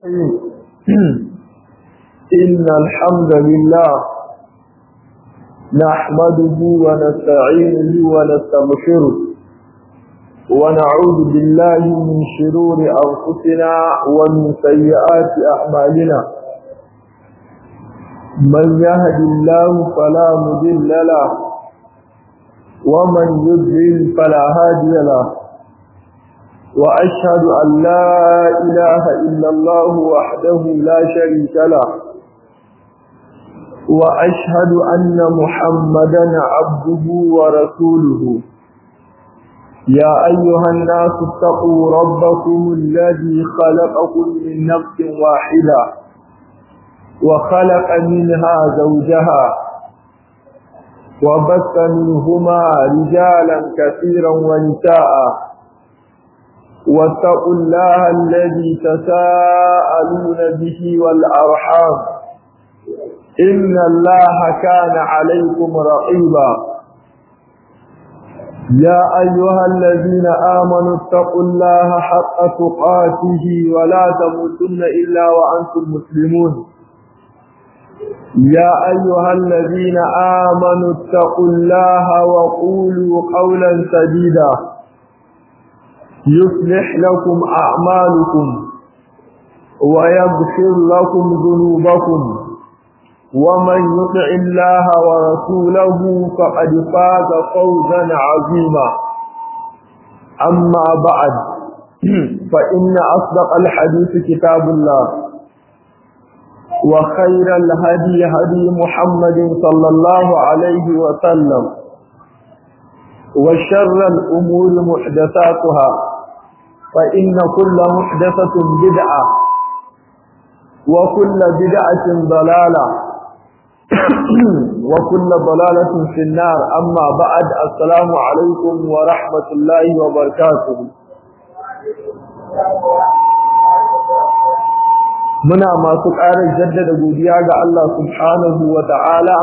إن الحمد لله نحمده ونستعينه ونستغفره ونعوذ بالله من شرور أنفسنا ومن سيئات أعمالنا من يهد الله فلا مضل له ومن يضلل فلا هادي له وأشهد أن لا إله إلا الله وحده لا شريك له وأشهد أن محمدا عبده ورسوله يا أيها الناس اتقوا ربكم الذي خلقكم من نفس واحدة وخلق منها زوجها وبث منهما رجالا كثيرا ونساء واتقوا الله الذي تساءلون به والأرحام إن الله كان عليكم رقيبا يا أيها الذين آمنوا اتقوا الله حق تقاته ولا تموتن إلا وأنتم مسلمون يا أيها الذين آمنوا اتقوا الله وقولوا قولا سديدا يصلح لكم أعمالكم ويغفر لكم ذنوبكم ومن يطع الله ورسوله فقد فاز فوزا عظيما أما بعد فإن أصدق الحديث كتاب الله وخير الهدي هدي محمد صلى الله عليه وسلم وشر الأمور محدثاتها فإن كل محدثة بدعة وكل بدعة ضلالة وكل ضلالة في النار أما بعد السلام عليكم ورحمة الله وبركاته muna masu ƙarar jaddada godiya ga Allah subhanahu wa ta'ala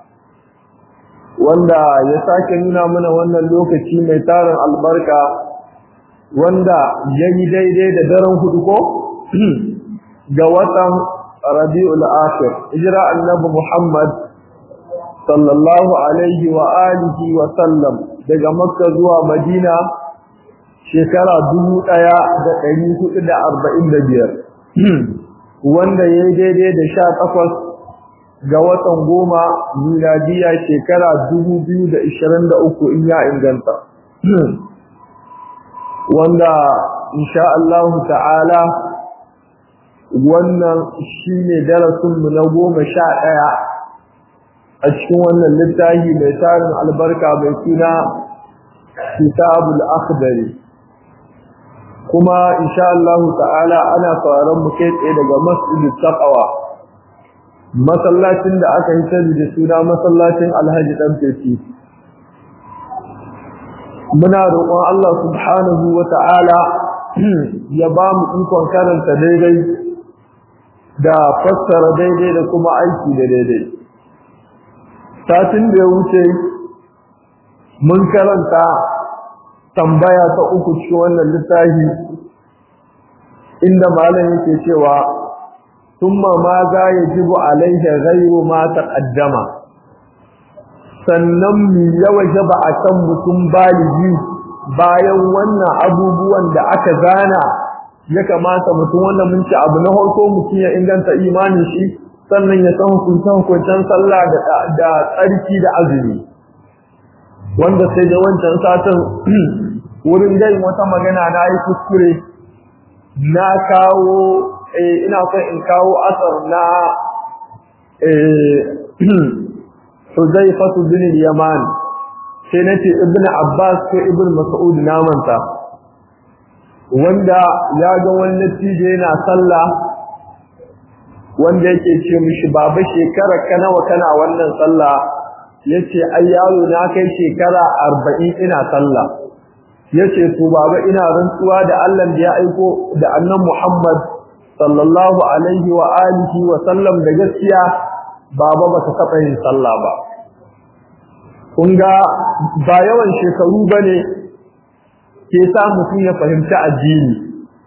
wanda ya sake nuna mana wannan lokaci mai tarin albarka wanda ya yi daidai da daren hudu ko ga watan rabi'ul akhir hijira annabi Muhammad sallallahu alaihi wa alihi wa sallam daga makka zuwa madina shekara dubu ɗaya da ɗari hudu da arba'in da biyar wanda ya yi daidai da sha takwas ga watan goma miladiya shekara dubu biyu da ishirin da uku in ya inganta wanda insha Allah ta'ala wannan shi ne darasinmu na goma sha ɗaya a cikin wannan littafi mai tarin albarka mai suna kitabul akhdari kuma insha Allah ta'ala ana sauraron mu kai tsaye daga masjidit taqwa masallacin da aka yi sani da suna masallacin Alhaji dan Fefi muna roƙon Allah subhanahu wa ta'ala ya ba mu ikon karanta daidai da fassara daidai da kuma aiki da daidai satin da ya wuce mun karanta tambaya ta uku cikin wannan littafi inda malam yake cewa thumma ma za yajibu alaihi ghayru ma taqaddama sannan mi yawa jaba akan mutum baligi bayan wannan abubuwan da aka gana ya kamata mutum wannan mun ci abu na farko mutum ya inganta imanin shi sannan ya san hukuncen hukuncen sallah da tsarki da azumi wanda sai da wancan satin wurin dai wata magana na yi kuskure na kawo ina son in kawo asar na Huzaifatu bin Yaman sai nace Ibn Abbas ko Ibn Mas'ud na manta wanda ya ga wani natije yana sallah wanda yake ce mishi baba shekara ka nawa kana wannan sallah yace ai yaro na kai shekara 40 ina sallah yace to baba ina rantsuwa da Allah da ya aiko da annabi Muhammad sallallahu alaihi wa alihi wa sallam da gaskiya baba baka taba yin sallah ba kun ga ba yawan shekaru bane ke sa mutum ya fahimci addini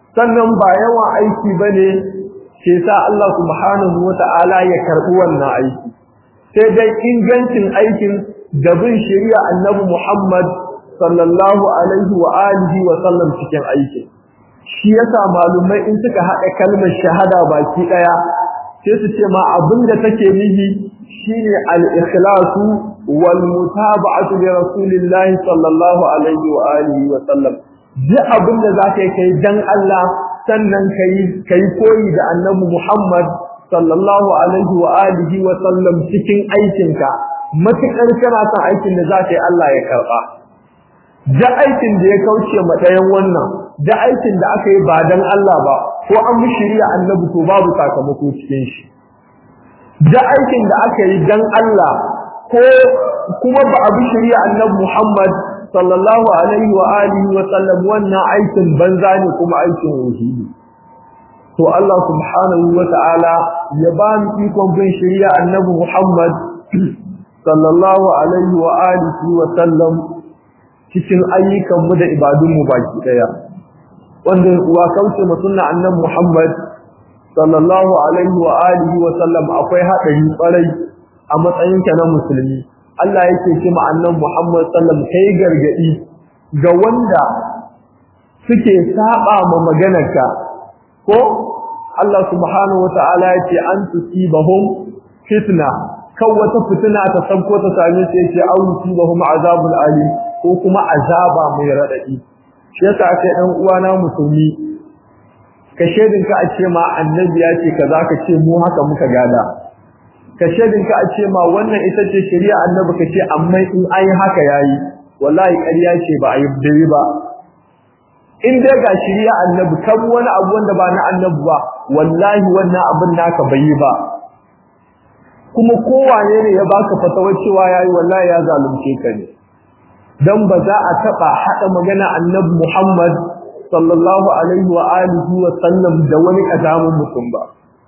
sannan ba yawan aiki bane ke sa Allah subhanahu wata'ala ya karbi wannan aiki sai dai ingancin aikin da bin shari'a annabi Muhammad sallallahu alaihi wa alihi wa sallam cikin aikin shi yasa malumai in suka haɗa kalmar shahada baki ɗaya sai su ce ma abin da take nihi shine al-ikhlasu wal mutaba'atu li rasulillahi sallallahu alaihi wa alihi wa sallam duk abin da zaka yi kai dan Allah sannan kai kai koyi da annabi Muhammad sallallahu alaihi wa alihi wa sallam cikin aikinka matukar kana son aikin da zaka yi Allah ya karba da aikin da ya kauce ma ɗayan wannan da aikin da aka yi ba dan Allah ba ko an bi shari'a annabi to babu sakamako cikin shi da aikin da aka yi dan Allah ko kuma ba a bi shari'a annabi Muhammad sallallahu alaihi wa alihi wa sallam wannan aikin banza ne kuma aikin wahidi to Allah subhanahu wa ta'ala ya ba mu ikon bin shari'a annabi Muhammad sallallahu alaihi wa alihi wa sallam cikin ayyukanmu da ibadunmu baki daya wanda wa kauce mu sunna annabi Muhammad sallallahu alaihi wa alihi wa sallam akwai hadari kwarai a matsayinka na musulmi Allah yake ce ma annabi Muhammad sallam kai gargadi ga wanda suke saba ma maganarka ko Allah subhanahu wataala yace an tusibahum fitna kan wata fitina ta sabko ta same su yace an tusibahum azabul alim ko kuma azaba mai radadi shi yasa kai dan uwana musulmi ka shedin ka a ce ma annabi ya ce kaza ka ce mu haka muka gada ka shedin ka a ce ma wannan ita ce shari'a annabi ka ce amma in ai haka yayi wallahi ƙarya ce ba ayi dai ba in dai ga shari'a annabi kan wani abu wanda ba na annabi ba wallahi wannan abin naka bai yi ba kuma kowane ne ya baka fatawar cewa yayi wallahi ya zalunce ka ne dan ba za a taba hada magana annabi Muhammad sallallahu alaihi wa alihi wa sallam da wani kadamin mutum ba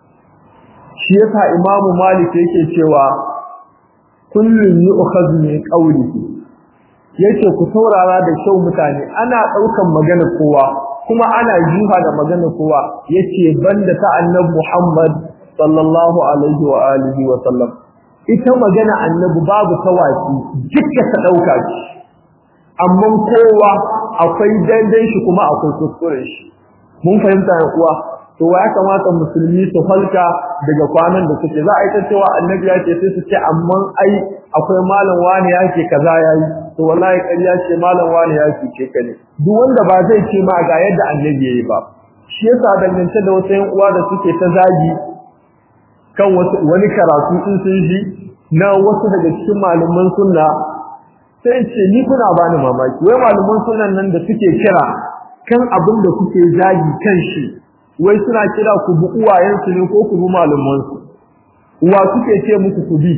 shi yasa imamu malik yake cewa kullun yu'khadhu min qawlihi yace ku saurara da kyau mutane ana daukan magana kowa kuma ana jiha da magana kowa yace banda ta annabi Muhammad sallallahu alaihi wa alihi wa sallam ita magana annabi babu tawaki dukkan ta dauka shi amma kowa akwai daidai shi kuma akwai kuskuren shi mun fahimta ya kuwa to ya kamata musulmi su halka daga kwanan da suke za a yi ta cewa annabi ya ce sai su ce amma ai akwai malam wani ya ce kaza yayi to wallahi ƙarya ce malam wani ya ce ka ne duk wanda ba zai ce ma ga yadda annabi yayi ba shi yasa dangance da wasu yan uwa da suke ta zagi kan wani karatu in sun ji na wasu daga cikin malaman sunna sai ce ni kuna bani mamaki wai malaman sunan nan da suke kira kan abin da kuke zagi kan shi wai suna kira ku bi uwayensu ne ko ku bi malaman su uwa suke ce muku ku bi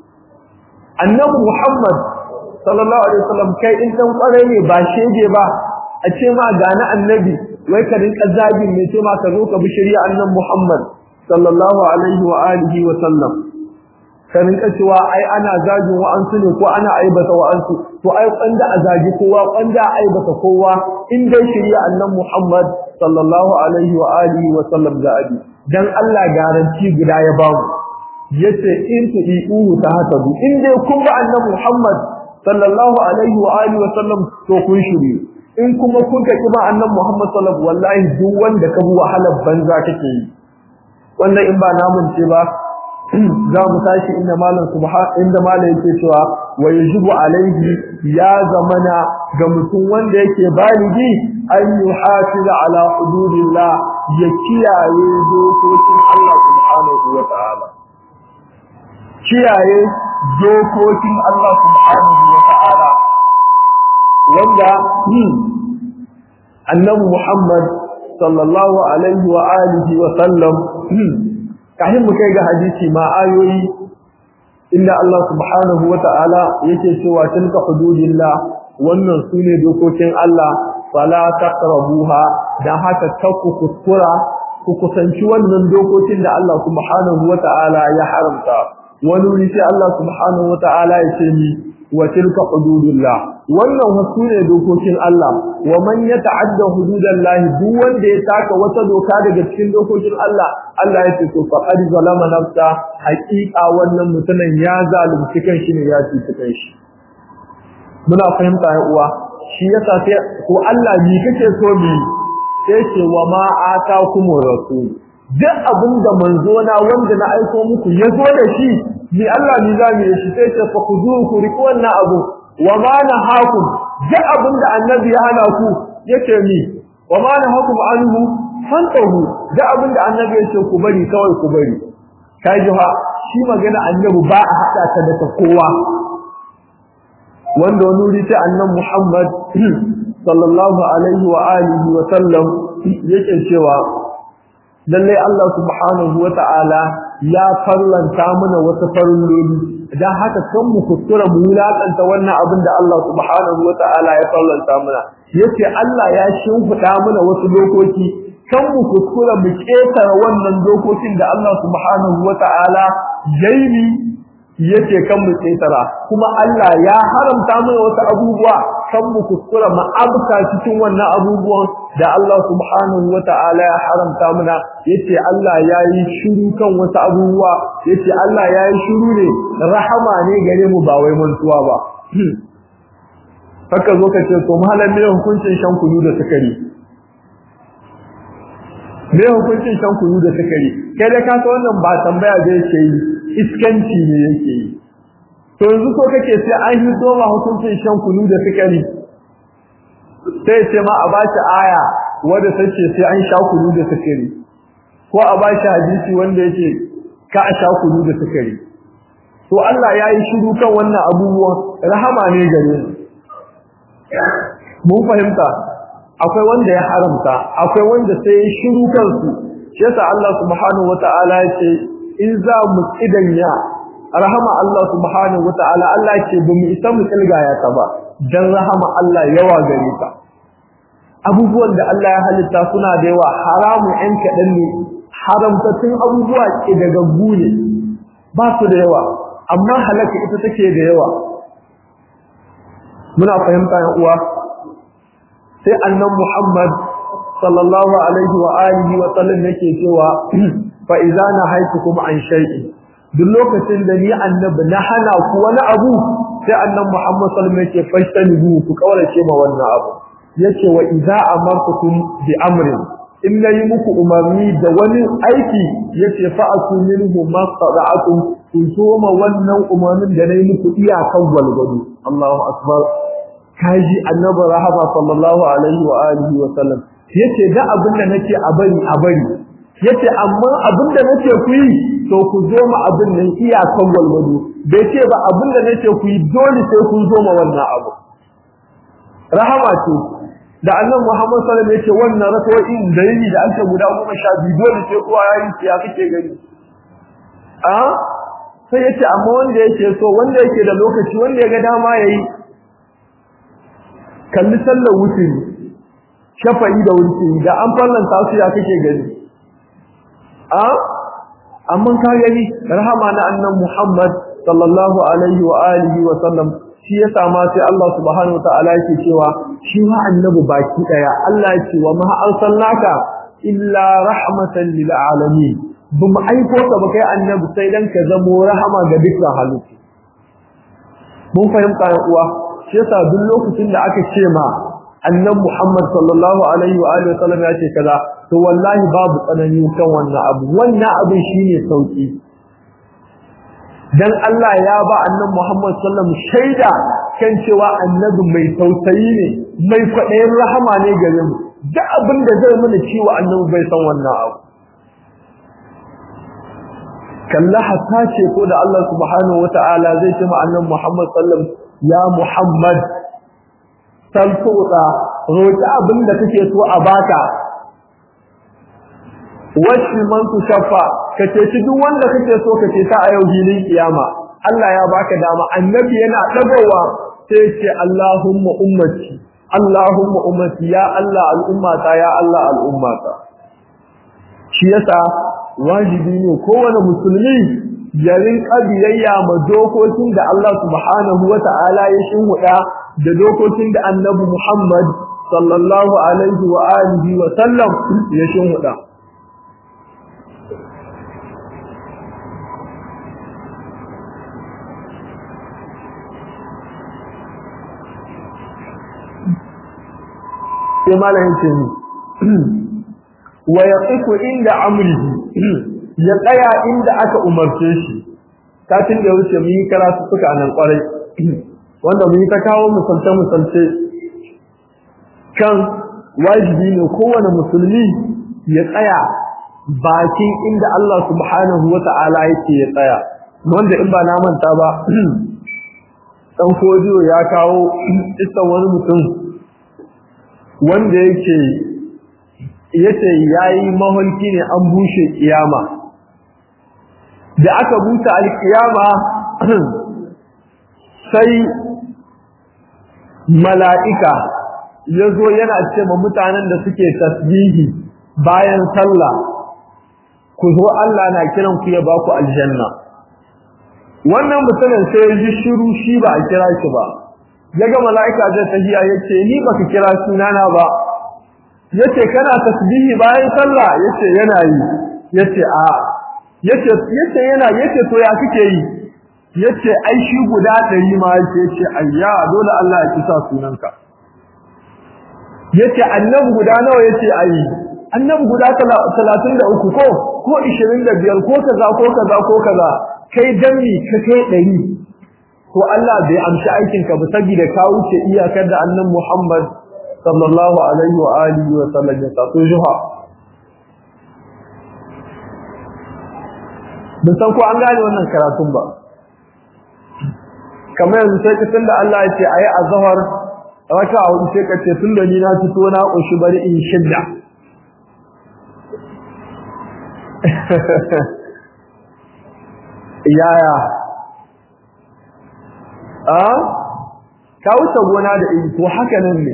annabi Muhammad sallallahu alaihi wasallam kai in dan kware ne ba shege ba a ce ma ga na annabi wai ka rinka zagin ne ce ma ka zo ka bi shari'a annabi Muhammad sallallahu alaihi wa alihi wa sallam ka rinka cewa ai ana zagin wa'ansu ne ko ana aibata wa'ansu to ai kwanda a zagi kowa kwanda a aibata kowa in dai shari'a annabi Muhammad sallallahu alaihi wa alihi wa sallam da abi dan Allah garanti guda ya ba mu yace in tu'iuhu ta hasabu in dai kun ba annabi Muhammad sallallahu alaihi wa alihi wa sallam to kun shiri in kuma kun ka kiba annabi Muhammad sallallahu wallahi duk wanda ka bi wahalar banza kake yi wannan in ba namun ce ba za mu tashi inda malam subha inda malam yake cewa wa yajibu alaihi ya zamana ga mutum wanda yake baligi an yuhafiza ala hududillah ya kiyaye dokokin Allah subhanahu wa ta'ala kiyaye dokokin Allah subhanahu wa ta'ala wanda annabi Muhammad sallallahu alaihi wa alihi wa sallam kafin mu kai ga hadisi ma ayoyi inda Allah subhanahu wa ta'ala yake cewa tilka hududillah wannan sune dokokin Allah fala taqrabuha dan haka takku kuskura ku kusanci wannan dokokin da Allah subhanahu wa ta'ala ya haramta wani wuri sai Allah subhanahu wa ta'ala ya ce ni wa tilka hududullah wannan wasu ne dokokin Allah wa man yata'adda hududallahi duk wanda ya taka wata doka daga cikin dokokin Allah Allah ya ce to faqad zalama nafsa haqiqa wannan mutumin ya zalunci kanshi ne ya cuci kanshi muna fahimta ya uwa shi yasa sai ko Allah ni kake so mi sai ce wa ma atakumur rasul duk abin da manzo na wanda na aiko muku ya zo da shi ni Allah ni za mu yi shi sai ce fa kuzuhu ku riƙi wannan abu wa ma nahakum duk abin da annabi ya hana ku yake mi wa ma nahakum anhu fantahu duk abin da annabi ya ce ku bari kawai ku bari kai ji ha shi magana annabi ba a hada ta da kowa wanda wani wuri ta annabi Muhammad sallallahu alaihi wa alihi wa sallam yake cewa lalle Allah subhanahu wata'ala ya farlanta mana wasu farilloli dan haka kan mu kuskura mu wulakanta wannan abin da Allah subhanahu wata'ala ya farlanta mana yace Allah ya shimfida mana wasu dokoki kan mu kuskura mu ketara wannan dokokin da Allah subhanahu wata'ala yayi yace kan mu ketara kuma Allah ya haramta mana wasu abubuwa kan mu kuskura mu abka cikin wannan abubuwan da Allah subhanahu wata'ala ya haramta mana yace Allah yayi shiru kan wasu abubuwa yace Allah yayi shiru ne rahama ne gare mu ba wai mantuwa ba haka zo ka ce to malam me hukuncin shan kunu da sukari me hukuncin shan kunu da sukari kai da ka san wannan ba tambaya zai yake yi iskanci ne yake yi to yanzu ko kake sai an yi doma hukuncin shan kunu da sukari sai ce ma a ba shi aya wanda take sai an sha kunu da sukari ko a ba shi hadisi wanda yake ka a sha kunu da sukari to Allah ya yi shiru kan wannan abubuwan rahama ne gare mu mun fahimta akwai wanda ya haramta akwai wanda sai ya shiru kansu shi yasa Allah subhanahu wataala ya ce in za mu kidanya rahama Allah subhanahu wataala Allah ce ba mu isa mu kilgaya ta ba dan rahama Allah yawa gare ta abubuwan da Allah ya halitta suna da yawa haramu ɗan kaɗan ne haramtattun abubuwa ke daga gune ba su da yawa amma halaka ita take da yawa muna fahimta yan uwa sai annan Muhammad sallallahu alaihi wa alihi wa sallam yake cewa fa idza nahaytukum an shay'in duk lokacin da ni annabi na hana ku wani abu sai annan Muhammad sallallahu alaihi yake fashtanibu ku kaurace ma wannan abu yace wa idza amartukum bi amrin in nayi muku umarni da wani aiki yace fa aku minhu mastata'tum ku soma wannan umarnin da nayi muku iyakan gwalgwado Allahu akbar kaji annabi rahama sallallahu alaihi wa alihi wa sallam yace da abin da nake a bari a bari yace amma abin da nake ku yi to ku zo ma abin nan iyakan gwalgwado bai ce ba abin da nake ku yi dole sai kun zo ma wannan abu rahama ce da annabi Muhammad sallallahu alaihi wasallam yace wannan rakawoyin da yi da aka guda goma sha biyu dole sai kowa yayi ya kake gani a sai yace amma wanda yake so wanda yake da lokaci wanda ya ga dama yayi kalli sallar wuturi shafa'i da wuturi da an fallanta su ya kake gani a amma ka gani rahama na annan Muhammad sallallahu alaihi wa alihi wa sallam shi ya sama sai Allah subhanahu wa ta'ala yake cewa shi ma annabi baki daya Allah ya ce wa ma arsalnaka illa rahmatan lil alamin bamu aiko ka ba kai annabi sai dan ka zamo rahama ga dukkan halittu mun fahimta ya uwa shi yasa duk lokacin da aka ce ma annan Muhammad sallallahu alaihi wa alihi wa sallam ya ce kaza to wallahi babu tsanani kan wannan abu wannan abin shine sauki dan Allah ya ba annabi Muhammad sallallahu alaihi shaida kan cewa annabi mai tausayi ne mai kwaɗayin rahama ne gare mu duk abin da zai mana ciwo annabi bai san wannan abu kalla hatta ce ko da Allah subhanahu wata'ala zai ce ma annabi Muhammad sallallahu alaihi ya Muhammad salfuda roki abin da kake so a baka washi man shaffa kace shi duk wanda kake so kace ta a yau hilin kiyama Allah ya baka dama annabi yana dagowa sai ce Allahumma ummati Allahumma ummati ya Allah al'ummata ya Allah al'ummata shi yasa wajibi ne kowane musulmi ya rinka biyayya ma dokokin da Allah subhanahu wa ta'ala ya shinhuda da dokokin da annabi Muhammad sallallahu alaihi wa alihi wa sallam ya shinhuda sai malamin ce ni wa yaqifu inda amrihi ya tsaya inda aka umarce shi satin da wuce mun yi karatu suka nan kwarai wanda mun yi ta kawo misalce misalce kan wajibi ne kowane musulmi ya tsaya bakin inda Allah subhanahu wata'ala yake ya tsaya wanda in ba na manta ba dan fodiyo ya kawo isa wani mutum wanda yake yace yayi maholki ne an bushe kiyama da aka buta alkiyama sai mala'ika yazo yana ce ma mutanen da suke tasbihi bayan sallah ku zo Allah na kiran ku ya baku aljanna wannan mutumin sai ya ji shiru shi ba a kira shi ba yaga mala'ika zai tahiya yace ni baka kira sunana ba yace kana tasbihi bayan sallah yace yana yi yace a yace yace yana yace to ya kike yi yace ai shi guda ɗari ma yace yace ayya dole Allah ya kisa sunanka yace annabi guda nawa yace ai annabi guda 33 ko ko 25 ko kaza ko kaza ko kaza kai danni ka kai ɗari to Allah bai amshi aikin ka ba saboda ka wuce iyakar da annabi Muhammad sallallahu alaihi wa alihi wa sallam ya taso juha bin san ko an gane wannan karatun ba kamar yanzu sai kisan da Allah ya ce ayi azhar raka hudu sai ka ce tun da ni na fito na koshi bari in shidda yaya a ka wuce gona da in to haka nan ne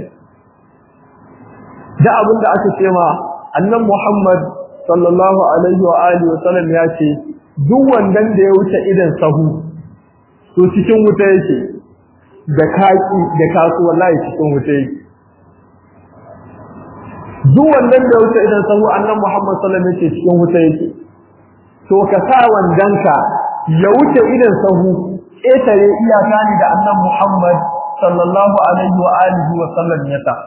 da abin da aka ce ma annan Muhammad sallallahu alaihi wa alihi wa sallam ya ce duk wandan da ya wuce idan sahu to cikin wuta yake da kaki da kasu wallahi cikin wuta yake duk wandan da ya wuce idan sahu annan Muhammad sallallahu alaihi wa sallam yake cikin wuta yake to ka sa wandanka ya wuce idan sahu ƙetare iyaka ne da annan Muhammad sallallahu alaihi wa alihi wa sallam ya ta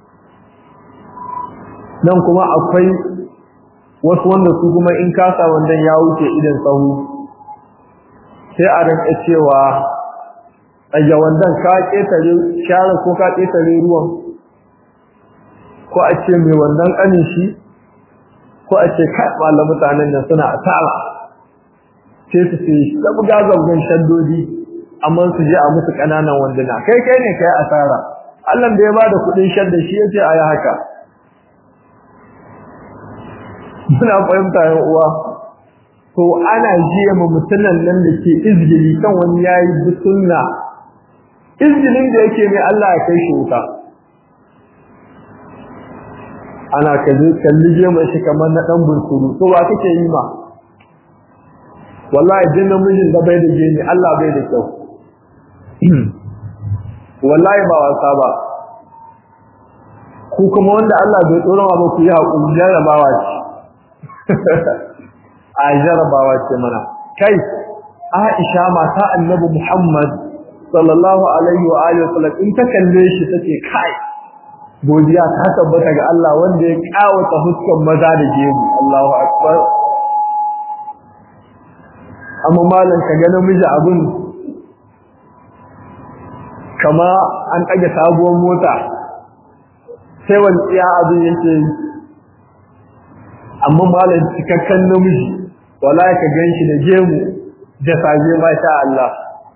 nan kuma akwai wasu wanda su kuma in kasa wandan ya wuce idan sahu sai a rinka cewa ɗaya wandan ka ƙetare share ko ka ƙetare ruwan ko a ce mai wandan ƙanin shi ko a ce kai malam mutanen nan suna asara sai su ce zabga zabgan shaddodi amma su je a musu ƙananan wanduna kai kai ne kai asara Allah da ya bada kuɗin shadda shi yace ayi haka muna fahimta yan uwa to ana jiya ma mutunan nan da ke izgili kan wani yayi bisunna izgilin da yake mai Allah ya kai shi wuta ana kaje kalli je mai shi kamar na dan bunsuru to ba kake yi ma wallahi jin namijin da bai da geni Allah bai da kyau wallahi ba wasa ba ku kuma wanda Allah bai tsoro ba ku yi hakuri jarabawa ce a jarabawa ce mana kai Aisha mata Annabi Muhammad sallallahu alaihi wa alihi wasallam in ta kalle shi take kai godiya ta tabbata ga Allah wanda ya kawata huskan maza da gemu Allahu akbar amma malam ka ga namiji abun kama an ɗage sabuwar mota sai wani tsiya abin yake yi amma malam cikakken namiji wala ka gan shi da gemu da sage masha Allah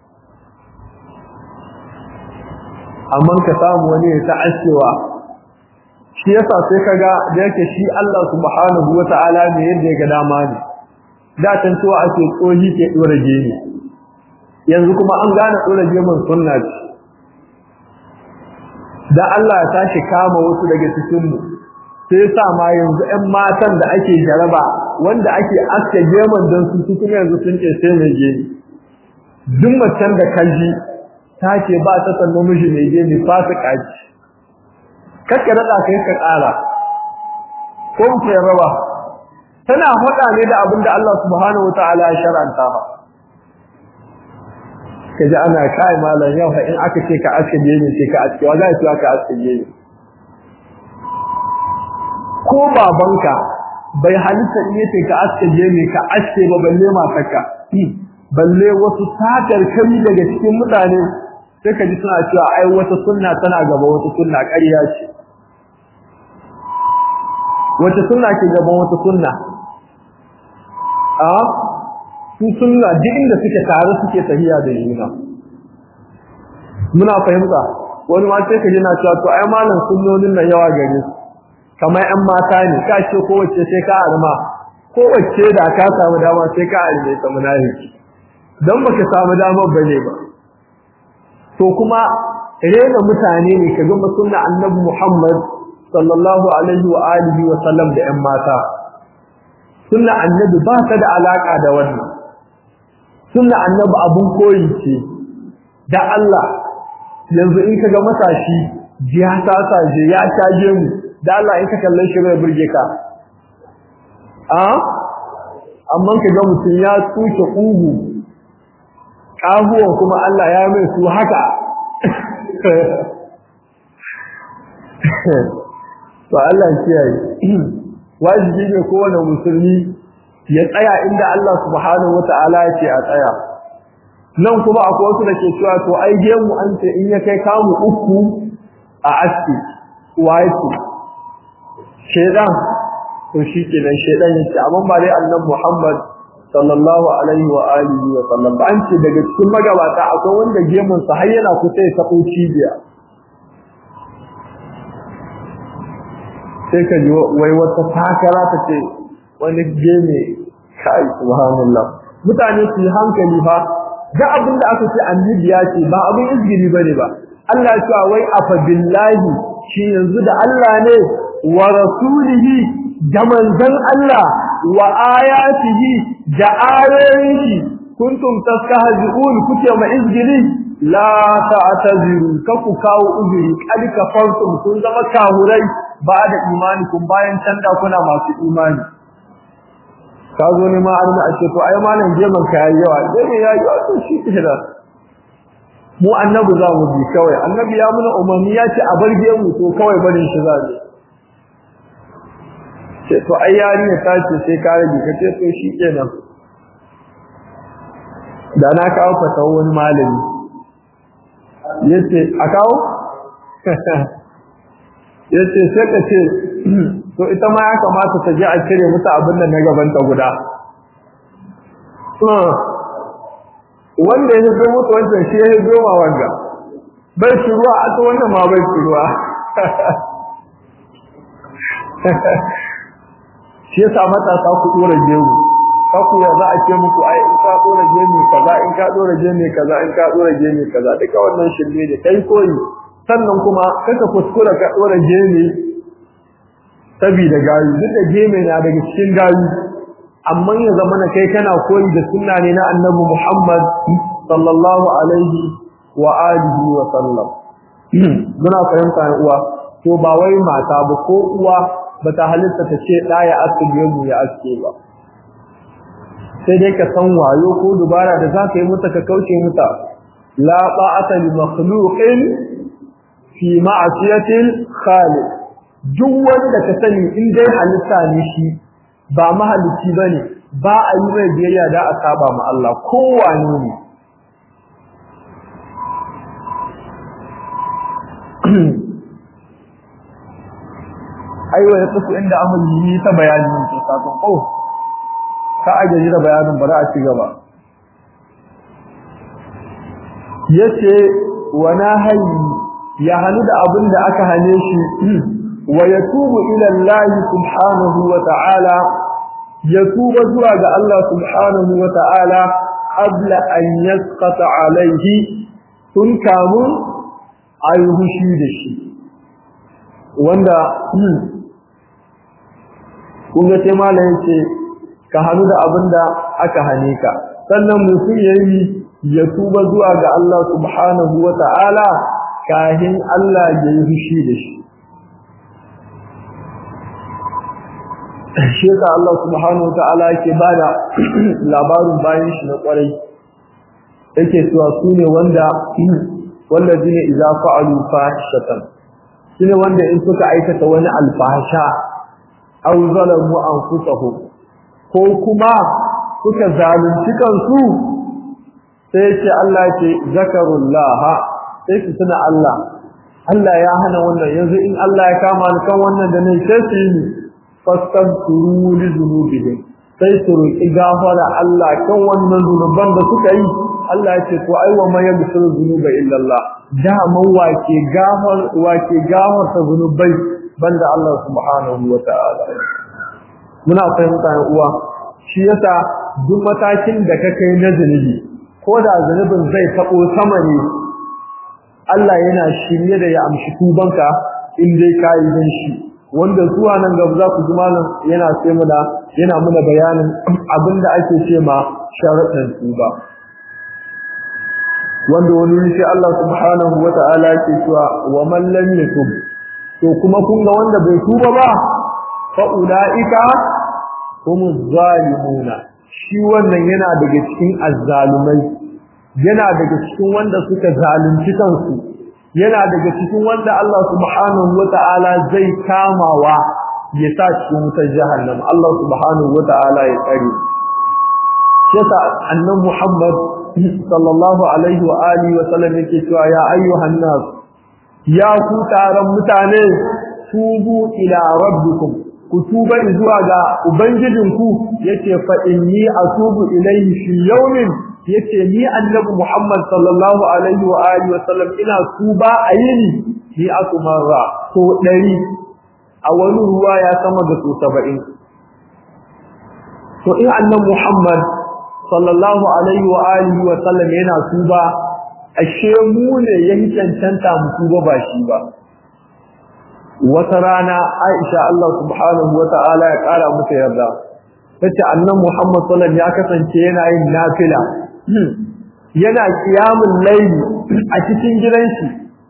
amma ka samu wani ya ta'ashewa shi yasa sai kaga da yake shi Allah subhanahu wata'ala ne yadda ya ga dama ne da can tuwa ake tsohi ke dora gemi yanzu kuma an gane dora gemin sunna ce da Allah ya tashi kama wasu daga cikin mu sai sa ma yanzu 'yan matan da ake jaraba wanda ake aske geman don su su kuma yanzu sun ce sai mai gemi duk macen da kaji ta ce ba ta san namiji mai gemi fasika ce kakka daɗa kai ka ƙara ko ku raba tana faɗa ne da abin da Allah subhanahu wa ta'ala ya shar'anta ba kaji ana kai malam yau fa in aka ce ka aske gemi sai ka aske wa za ce ka aske gemi ko babanka bai halitta in yace ka aske gemi ka aske ba balle matarka balle wasu satar kami daga cikin mutane sai ka ji suna cewa ai wata sunna tana gaba wata sunna ƙarya ce wata sunna ke gaban wata sunna a su sunna duk inda suke tare suke tahiya da juna muna fahimta wani ma sai ka ji na cewa to ai malam sunnonin nan yawa gare su kamar ƴan mata ne ka ce kowace sai ka arma kowace da ka samu dama sai ka arme ta munafiki dan baka samu dama bane ba to kuma rena mutane ne kaga sunna annabi Muhammad sallallahu alaihi wa alihi wa sallam da ƴan mata sunna annabi ba ta da alaka da wannan sunna annabi abun koyi ce da Allah yanzu in kaga matashi ya ta saje ya tage mu da Allah in ka kalle shi bai burge ka a amma kaga mutum ya tsuke kugu kahuwan kuma Allah ya mai su haka to Allah kiyaye wajibi ne kowane musulmi ya tsaya inda Allah subhanahu wata'ala ya ce a tsaya nan kuma akwai wasu da ke cewa to ai gemu an ce in ya kai kamu uku a aski waye shedan to shi kenan shedan yace amma ba dai annabi Muhammad sallallahu alaihi wa alihi wa sallam ba an ce daga cikin magabata akwai wanda gemun sa har yana kusa ya sako cibiya sai ka ji wai wata takara ta ce wani geme kai subhanallah mutane su yi hankali fa ga abin da aka ce annabi ya ce ba abin izgiri bane ba Allah ya ce wai afa billahi shi yanzu da Allah ne wa rasulihi da manzon Allah wa ayatihi da ayoyin kuntum tastahzi'un kuke ma izgiri la ta'taziru kaku kawo uzuri kad kafartum kun zama kahurai ba da imani kun bayan canda kuna masu imani ka zo ne ma arna a ce to ai malam jeman ka yayi yawa dai yayi yawa to shi kira mu annabi za mu bi kawai annabi ya muna umarni ya ce a barge mu to kawai barin shi za mu ce to ai yarinya ta ce sai ka rage ka ce to shi kenan da na kawo fatawa wani malami yace a kawo yace sai ka ce to ita ma ya kamata ta je a cire mata abin nan na gaban ta guda wanda ya zo mutu wancan shi ya zo ma wanga bai shi ruwa a ta wannan ma bai shi ruwa shi yasa matasa ku dora gemu kaku ya za a ce muku ai in ka dora gemu kaza in ka dora gemu kaza in ka dora gemu kaza duka wannan shirme ne kai koyi sannan kuma kaka kuskura ka dora gemu saboda gayu duk da gemu na daga cikin gayu amma ya zama na kai kana koyi da sunna ne na annabi Muhammad sallallahu alaihi wa alihi wa sallam muna fahimta uwa to ba wai mata ba ko uwa bata halitta ta ce da ya aske gemu ya aske ba sai dai ka san wayo ko dubara da za ka yi mata ka kauce mata la ta'ata li makhluqin fi ma'siyatil khaliq duk wanda ka sani in dai halitta ne shi ba mahalicci bane ba a yi mai biyayya da a saba ma Allah kowane ne aiwa ya tsufu inda amali yi ta bayanin ke sakon oh ka ajiye da bayanin bari a ci gaba yace wa nahayi ya hanu da abin da aka hane shi wa yatubu ila Allah subhanahu wa ta'ala yatuba zuwa ga Allah subhanahu wa ta'ala qabla an yasqata alayhi tun kamun ayi hushi da shi wanda kun ga sai malam yace ka hanu da abinda aka hane ka sannan mutum yayi ya tuba zuwa ga Allah subhanahu wata'ala kahin Allah ya yi fushi da shi shi ka Allah subhanahu wata'ala yake bada labarin bayan shi na kwarai yake cewa su ne wanda wallazina idza fa'alu fahishatan shine wanda in suka aikata wani alfahasha aw zalamu anfusahum ko kuma suka zalunci kansu sai ce Allah ce zakarullah sai su tuna Allah Allah ya hana wannan yanzu in Allah ya kama ni kan wannan da ne sai su yi fastaghfiru li dhunubihim sai su roki gafara Allah kan wannan zunuban da suka yi Allah ya ce to ai wa man yaghfiru dhunuba illa Allah da man wake gafar wake gafar ta zunubai banda Allah subhanahu wa ta'ala muna fahimta uwa shi yasa duk matakin da ka kai na zunubi ko da zunubin zai tabo sama ne Allah yana shirye da ya amshi tubanka in dai kai dan shi wanda zuwa nan gaba za ku ji malam yana ce mana yana muna bayanin abinda ake ce ma sharaɗin tuba wanda wani sai Allah subhanahu wata'ala yake cewa wa man lam yatub to kuma kun ga wanda bai tuba ba fa ulaika humuz zalimuna shi wannan yana daga cikin azzalumai yana daga cikin wanda suka zalunci kansu yana daga cikin wanda Allah subhanahu wata'ala zai kamawa ya sa cikin wutar jahannam Allah subhanahu wata'ala ya tsare shi annabi Muhammad sallallahu alaihi wa alihi wa sallam yake cewa ya ayyuhan nas ya ku taron mutane tubu ila rabbikum ku tuba zuwa ga ubangijinku yace fa inni atubu ilayhi fi yawmin yace ni annabi Muhammad sallallahu alaihi wa alihi wa sallam ina tuba a yini ni akumarra to dari a wani ruwa ya sama da to 70 to in annabi Muhammad sallallahu alaihi wa alihi wa sallam yana tuba ashe mu ne yayi cancanta mu tuba ba shi ba wata rana Aisha Allah subhanahu wa ta'ala ya kara mata yarda tace annan Muhammad sallallahu ya kasance yana yin nafila yana qiyamul layl a cikin gidan shi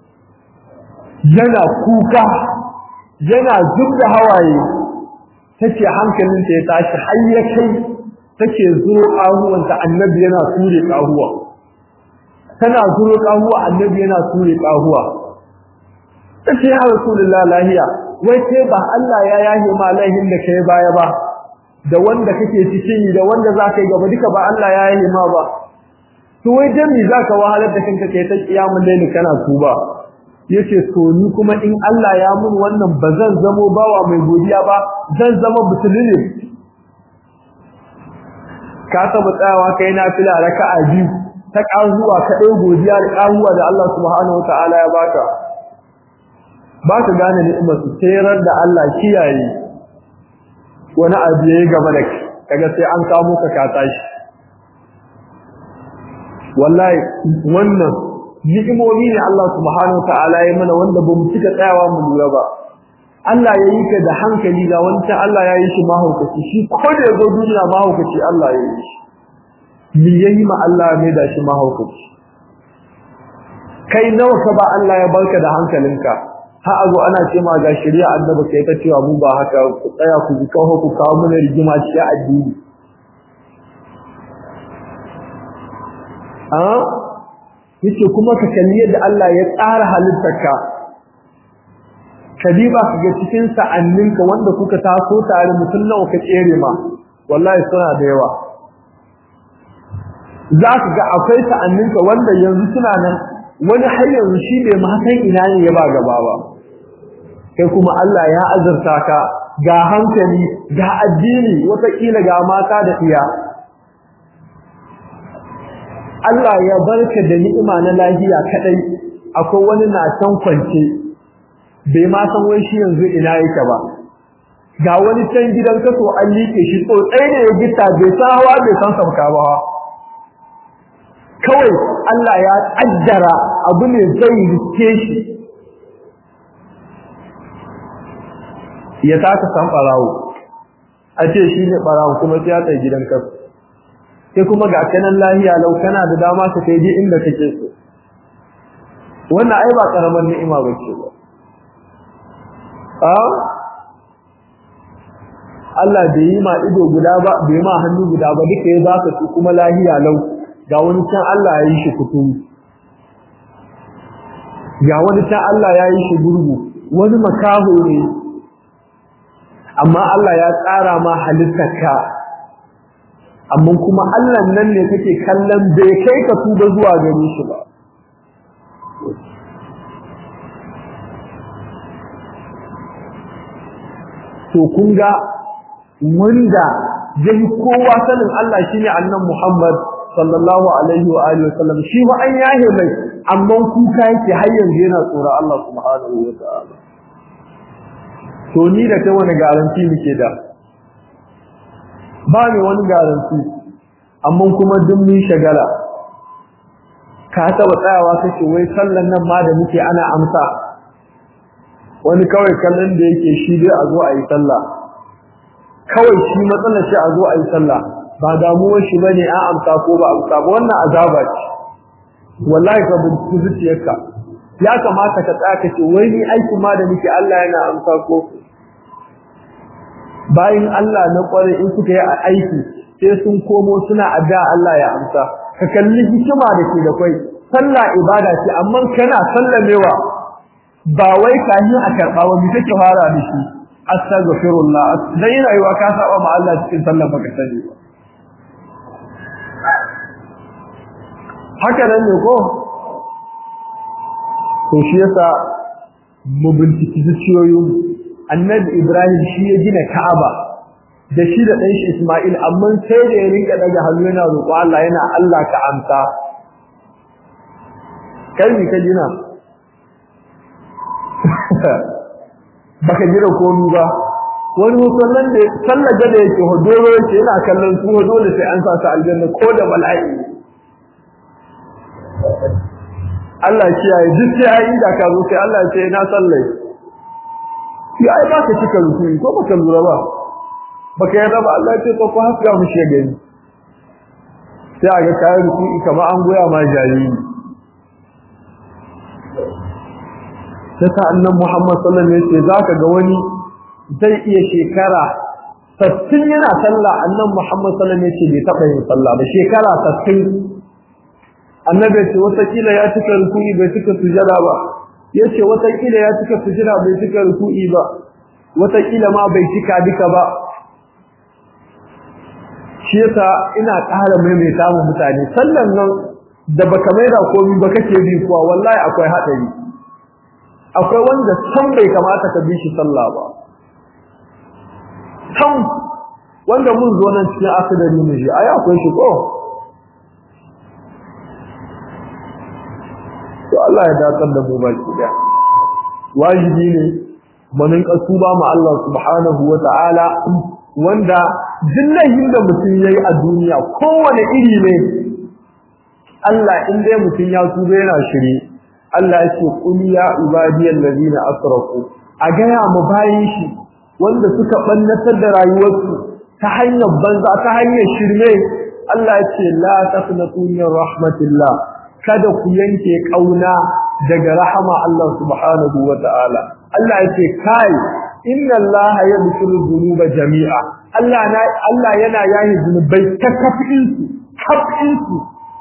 yana kuka yana zubda hawaye tace hankalinta ya tashi har ya kai take zuro kahuwanta annabi yana ture kahuwa tana zuro kahuwa annabi yana ture kahuwa tace ya rasulullah lahiya wai sai ba Allah ya yahe ma laihin da kai baya ba da wanda kake cikin da wanda zaka yi gaba duka ba Allah ya yahe ma ba to wai dan me zaka wahalar da kanka kai ta kiyamul layli kana tuba yace to ni kuma in Allah ya mun wannan bazan zamo bawa mai godiya ba zan zama butulune ka taba tsayawa kai na fila raka'a biyu ta kazuwa ka dai godiya da kazuwa da Allah subhanahu wataala ya baka ba ka gane ni'imar su tsayar da Allah kiyaye wani abu yayi gaba da kaga sai an kamo ka ka tashi wallahi wannan ni'imomi ne Allah subhanahu wataala ya mana wanda bamu cika tsayawa mu lura ba Allah ya yi ka da hankali ga wancan Allah ya yi shi mahaukaci shi ko da yazo duniya mahaukaci Allah ya yi shi me yayi ma Allah mai da shi mahaukaci kai nawa ka ba Allah ya barka da hankalinka ha azo ana ce ma ga shari'a annabi kai ta cewa mu ba haka ku tsaya ku ji kawo ku kawo mana rigima cikin addini a yace kuma ka kalli yadda Allah ya tsara halittarka kadiba ka ga cikin sa'anninka wanda kuka taso tare mutum nawa ka tsere ma wallahi suna da yawa za ka ga akwai sa'anninka wanda yanzu suna nan wani har yanzu shi bai ma san ina ne ya ba gaba ba kai kuma Allah ya azurta ka ga hankali ga addini wataƙila ga mata da iya Allah ya barka da ni'ima na lafiya kadai akwai wani na can kwance bai ma san wai shi yanzu ina yake ba ga wani can gidan kaso an liƙe shi tsotsai ne ya gita bai san hawa bai san sauka ba kawai Allah ya kaddara abu ne zai riske shi ya taka san farawo a ce shi ne ɓarawo kuma sai ya tsaye gidan kasu sai kuma ga kanan lahiya lau kana da dama ka kai ji inda kake so wannan ai ba karamar ni'ima ba ce ba a Allah bai yi ma ido guda ba bai ma hannu guda ba duka ya baka su kuma lahiya lau ga wani can Allah ya yi shi kuturu ga wani can Allah ya yi shi gurgu wani makaho ne amma Allah ya tsara ma halittarka amma kuma Allah nan ne kake kallon bai kai ka tuba zuwa gare shi ba to kun ga wanda zai kowa sanin Allah shine annabi Muhammad sallallahu alaihi wa alihi wasallam shi ma an yahe mai amma kuka yake har yanzu yana tsoron Allah subhanahu wa ta'ala to ni da kai wani garanti muke da ba ne wani garanti amma kuma duk mun shagala ka taba tsayawa kace wai sallan nan ma da muke ana amsa wani kawai kallon da yake shi dai a zo a yi sallah kawai shi matsalar shi a zo a yi sallah ba damuwar shi bane an amsa ko ba amsa ba wannan azaba ce wallahi ka binciki zuciyarka ya kamata ka tsaya kace wai ni aiki ma da nake Allah yana amsa ko bayan Allah na kware in suka yi aiki sai sun komo suna addu'a Allah ya amsa ka kalli hikima da ke da kai sallah ibada ce amma kana sallamewa ba wai kahin a karba ba me take fara da shi astaghfirullah dan yana yiwa ka saba ma Allah cikin sallah baka sani ba haka nan ne ko to shi yasa mu binciki zuciyoyin annabi Ibrahim shi ya gina Ka'aba da shi da ɗan shi Isma'il amma sai da ya rinka daga hannu yana roƙo Allah yana Allah ka amsa kai ni ka gina baka jira komi ba wani musallan da sallar da yake hodoro yake yana kallon su dole sai an sa su aljanna ko da bala'i Allah ya kiyaye duk sai ai inda ka zo sai Allah ya ce na sallai ya ai baka cika rukuni ko baka lura ba baka yarda ba Allah ya ce to ko haska mu shi gani sai aga kayan rukuni kamar an goya ma jariri sai annan Muhammad sallallahu alaihi wasallam zaka ga wani zai iya shekara 60 yana sallah annan Muhammad sallallahu alaihi wasallam bai taba yin sallah ba shekara 60 annabi ce wata kila ya cika ruku'i bai cika sujada ba yace wata kila ya cika sujada bai cika ruku'i ba wata kila ma bai cika duka ba shi yasa ina ƙara maimaita mu mutane sallan nan da baka maida komai ba kake bi kuwa wallahi akwai hadari akwai wanda san bai kamata ka bi shi sallah ba san wanda mun zo nan cikin akadari mu shi ai akwai shi ko to Allah ya dakar da mu baki da wajibi ne mun kasuba ma Allah subhanahu wataala wanda dillahin da mutum yayi a duniya kowane iri ne Allah in dai mutum ya tuba yana shiri Allah yake kul ya ibadiyal ladina asrafu a gaya mu bayin shi wanda suka bannatar da rayuwarsu ta hanyar banza ta hanyar shirme Allah yake la taqnatu min rahmatillah kada ku yanke kauna daga rahama Allah subhanahu wataala Allah yake kai inna Allah yaghfiru dhunuba jami'a Allah na Allah yana yayi zunubai ta kafin su kafin su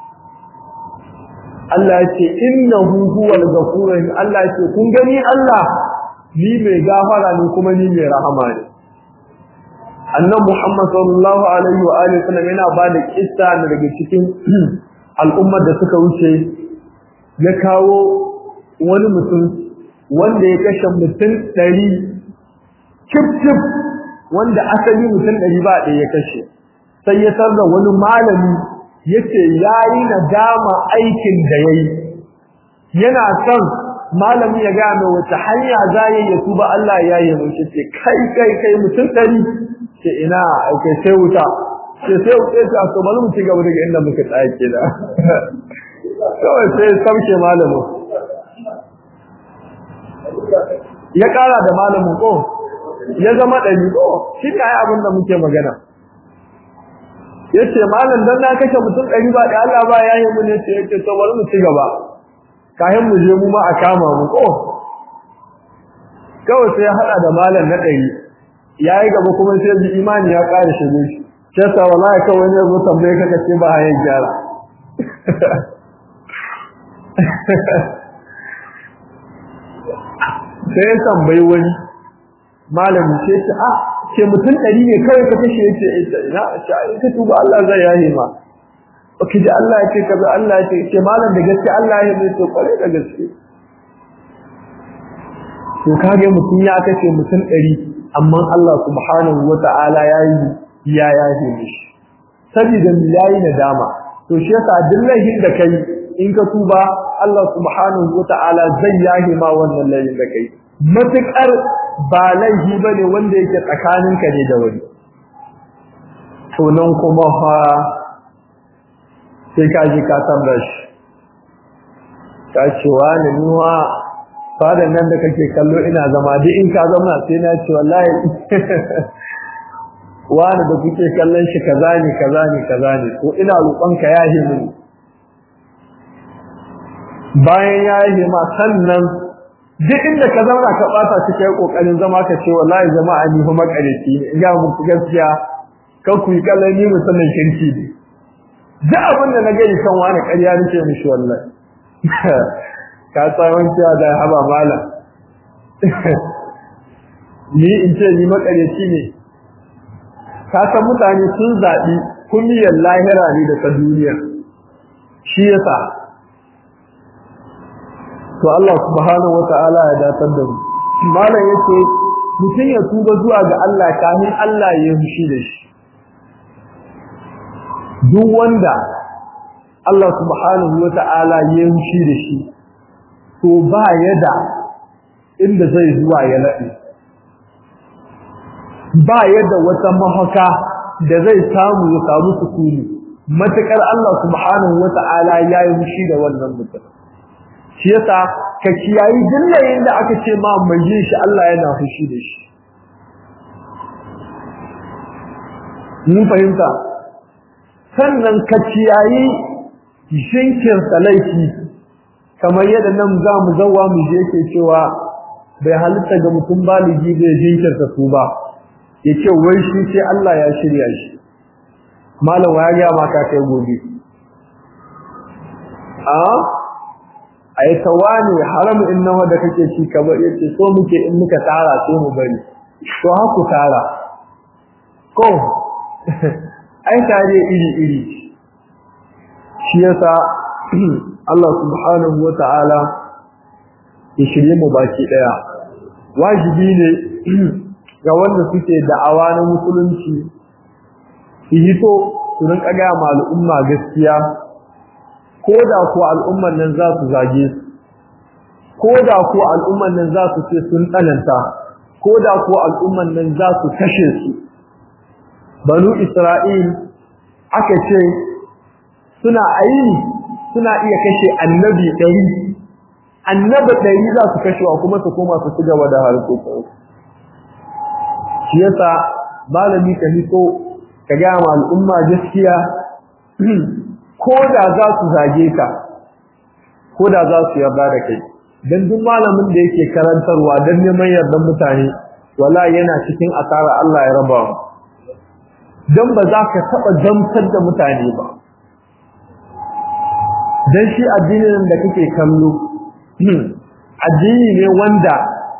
Allah yake innahu huwal ghafur Allah yake kun gani Allah ni mai gafara ne kuma ni mai rahama ne Annabi Muhammad sallallahu alaihi wa alihi wasallam yana bada kissa daga cikin al'ummar da suka wuce ya kawo wani mutum wanda ya kashe mutum ɗari cif wanda asali mutum ɗari ba ɗaya ya kashe sai ya sarda wani malami ya ce ya yi nadama aikin da ya yi yana son malami ya gane wata hanya za ya yi tuba Allah ya yi mace ce kai kai kai mutum ɗari ce ina kai sai wuta ce sai wuce ta so bari mu ci gaba daga inda muka tsaya ke da kawai sai sauke malamin ya kara da malamin ko ya zama ɗari ko shi ne ai abin da muke magana yace malam dan na kashe mutum ɗari ba da Allah ba ya yi mu ne ce yace to bari mu ci gaba kayan mu je mu ma a kama mu ko kawai sai ya hada da malam na ɗari yayi gaba kuma sai ji imani ya ƙara shige shi sai sa wallahi kawai ne zo tambaye ka kace ba hayan gyara sai ya tambayi wani malami ce ce a ce mutum ɗari ne kawai ka kashe yace ina ce ka tuba Allah zai yaye ma Oke da Allah ya ce kaza Allah ya ce ce malam da gaske Allah ya mai to kware da gaske to kage mutum ya kace mutum ɗari amma Allah subhanahu wata'ala ya yi ya yaye mishi saboda yayi nadama to shi yasa dillahin da kai in ka tuba Allah subhanahu wata'ala zai yahe ma wannan laifin da kai matukar ba laifi bane wanda yake tsakaninka ne da wani to nan kuma fa sai ka ji ka tambar shi ka ce wani niwa fadan nan da kake kallo ina zama duk in ka zama sai na ce wallahi wani da kuke kallon shi kaza ne kaza ne kaza ne ko ina roƙon ka yahe mini bayan ya yi ma sannan duk inda ka zauna ka bata shi kai kokarin zama ka ce wallahi jama'a ni fa makareci ne ga muku gaskiya kan ku yi kallon ni musamman kirki ne duk abin da na gani kan wani ƙarya nake mishi wallahi ka tsawon cewa da haba malam ni in ce ni makareci ne ka san mutane sun zaɓi kulliyar lahira ne da ta duniya shi yasa to Allah subhanahu wata'ala ya datar da mu malam yace mutum ya tuba zuwa ga Allah kafin Allah ya hushi da shi duk wanda Allah subhanahu wata'ala ya hushi da shi to ba yada inda zai zuwa ya nade ba yadda wata mahaka da zai samu ya samu sukuni matakar Allah subhanahu wata'ala ya yi hushi da wannan mutum shi yasa ka kiyayi dillayin da aka ce ma mai yin shi Allah yana fushi da shi mun fahimta sannan ka kiyayi shinkin laifi kamar yadda nan za mu zawa mu je ke cewa bai halitta ga mutum baligi bai jinkirta su ba ya ce wai shi sai Allah ya shirya shi malam ya ga ma ka kai gobe a ai tawani haramu in nawa da kake ci ka ba yace so muke in muka tara sai mu bari to haku tara ko ai tare iri iri shi yasa Allah subhanahu wataala ya shirye mu baki daya wajibi ne ga wanda suke da'awa na musulunci su hito su rinka ga al'umma gaskiya ko da ko al'umman nan za su zage su ko da ko al'umman nan za su ce sun tsananta ko da ko al'umman nan za su kashe su banu isra'il aka ce suna ayi suna iya kashe annabi ɗari annabi ɗari za su kashewa kuma su koma su ci gaba da harkokin shi yasa malami ka hito ka gaya ma al'umma gaskiya ko da za su zage ka ko da za su yarda da kai dan duk malamin da yake karantarwa dan neman yardan mutane wala yana cikin asara Allah ya raba mu dan ba za ka taba damtar da mutane ba dan shi addinin da kake kallo addini ne wanda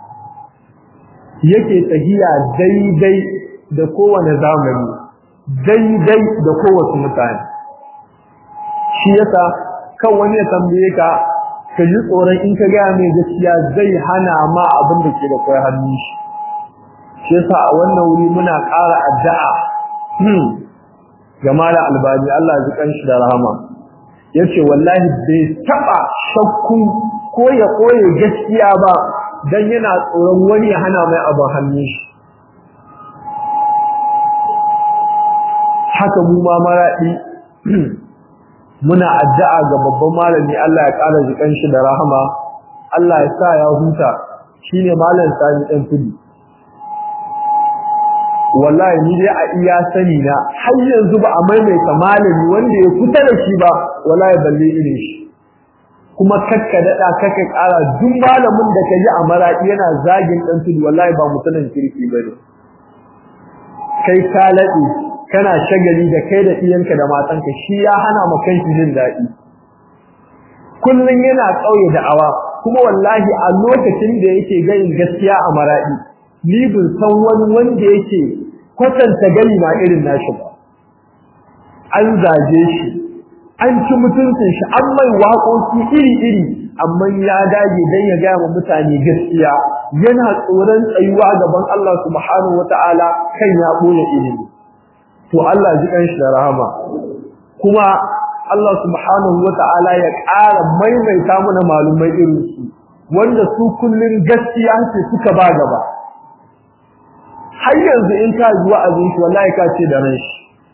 yake tsahiya daidai da kowane zamani daidai da kowace mutane shi yasa kan wani ya tambaye ka ka ji tsoron in ka gaya mai gaskiya zai hana ma abin da ke da kai hannun shi shi yasa a wannan wuri muna ƙara addu'a ga malam albani Allah ya ji kanshi da rahama yace wallahi bai taba shakku ko ya koye gaskiya ba dan yana tsoron wani ya hana mai abin hannun shi haka mu ma maradi muna addu'a ga babban malami Allah ya ƙara jikan shi da rahama Allah ya sa ya huta shine malam Sani dan tudu wallahi ni dai a iya sani na har yanzu ba a maimaita malami wanda ya kusa da shi ba wallahi balle irin shi kuma kakka dada kakka kara duk malamin da ka ji a maraki yana zagin dan tudu wallahi ba mutumin kirki bane kai ka lade kana shagali da kai da iyanka da matanka shi ya hana ma kanki jin daɗi kullun yana kauye da awa kuma wallahi a lokacin da yake gayin gaskiya a maradi ni bin san wani wanda yake kwatanta gani ma irin nashi ba an zaje shi an ci mutuncin shi an mai waƙoƙi iri-iri amma ya dage dan ya gaya wa mutane gaskiya yana tsoron tsayuwa gaban Allah subhanahu wata'ala kan ya ɓoye ilimi to Allah ji kan shi da rahama kuma Allah subhanahu wata'ala ya ƙara maimaita mana malumai irin su wanda su kullun gaskiya ce suka ba gaba har yanzu in ka zuwa azin shi wallahi ka ce da ran shi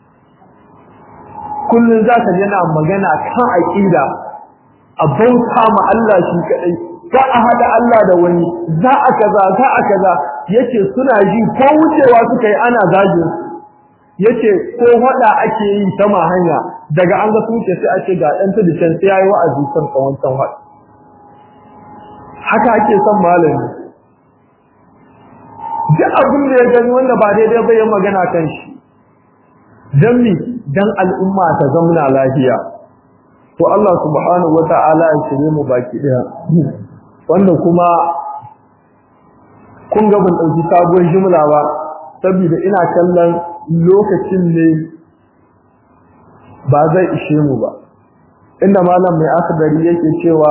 kullun za ka yana magana kan aqida a bauta ma Allah shi kadai za a hada Allah da wani za a kaza za a kaza yace suna ji ko wucewa suka yi ana zagin yace ko hada ake yi sama hanya daga an ga suke sai a ce ga dan tudu can sai yayi wa'azi kan kawancan hada haka ake son malami duk abin da ya gani wanda ba daidai ba ya magana kan shi dan mi dan al'umma ta zamna lafiya to Allah subhanahu wata'ala ya shirye mu baki daya wanda kuma kun ga ban dauki sabuwar jumla ba saboda ina kallon lokacin ne ba zai ishe mu ba inda malam mai akhdari yake cewa